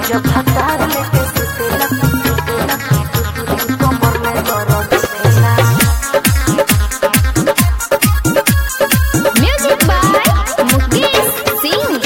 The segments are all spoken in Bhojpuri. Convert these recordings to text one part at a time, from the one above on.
जब हतार लेके सुतेला सुतेला कमर में दर्द देला Music by Mukesh Singh.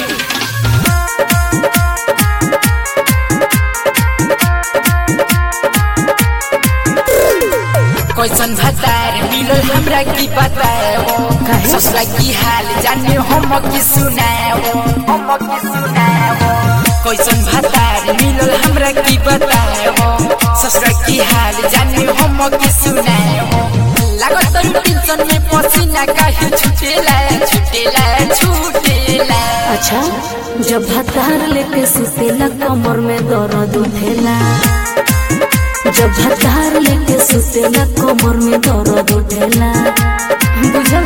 कैसन भतार मिलल हमरा की बताओ काहे? ससुरा की हाल जाने हम की सुनाओ हम की सुनाओ कैसन भतार मिलल हमरा की बताओ ससुरा की हाल जाने हम की सुनाओ लागत तरू टेंशन में पसीना काहे छुटेला छुटेला छुटेला अच्छा जब हतार लेके सुतेला कमर में दर्द उठेला जब हतार लेके सुतेला कमर में दर्द उठेला बुझल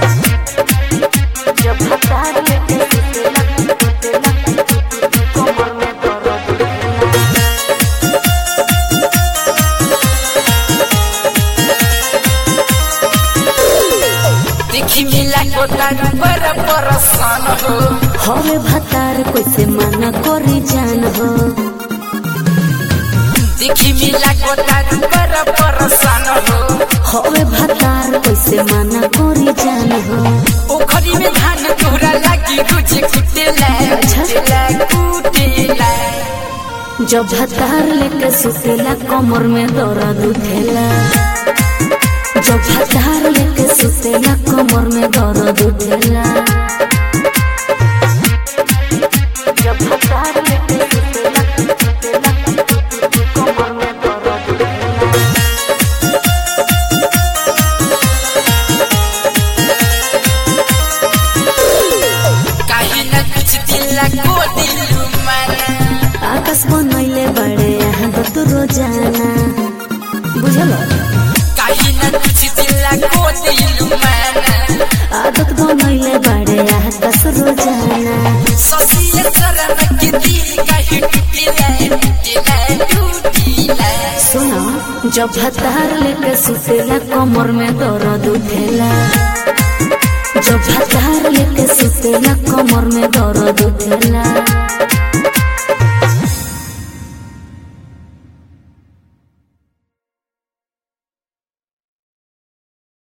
जब हतार लेके सुतेला सुतेला कमर में दर्द उठेला देखी मिला को तारू पर परसान हो हवे भतार कैसे मना करी जान हो देखी मिला को तारू पर परसान हो हवे भतार कैसे मना करी जान हो ओखरी में धान तोरा लागी रुझे कुटेला कुटेला कुटेला जब भतार लेके सुतेला कमर में दर्द उठेला जब भतार लेके सुतेला कमर में दर्द उठेला जब भतार लेके सुतेला सुतेला कमर में दर्द उठेला काहे न कुछ दिला को दिलु माना आकाश बनैले बड़े यहाँ दत रोजाना बुझल काहे न कुछ दिला को दिलु माना आदत बनैले बड़े आकाश रोजाना ससिए शरण के दिल काहे टूटेला टूटेला टूटेला सुनो जब भतार लेके सुतेला कमर में दर्द उठेला जब भतार लेके सुतेला कमर में दर्द उठेला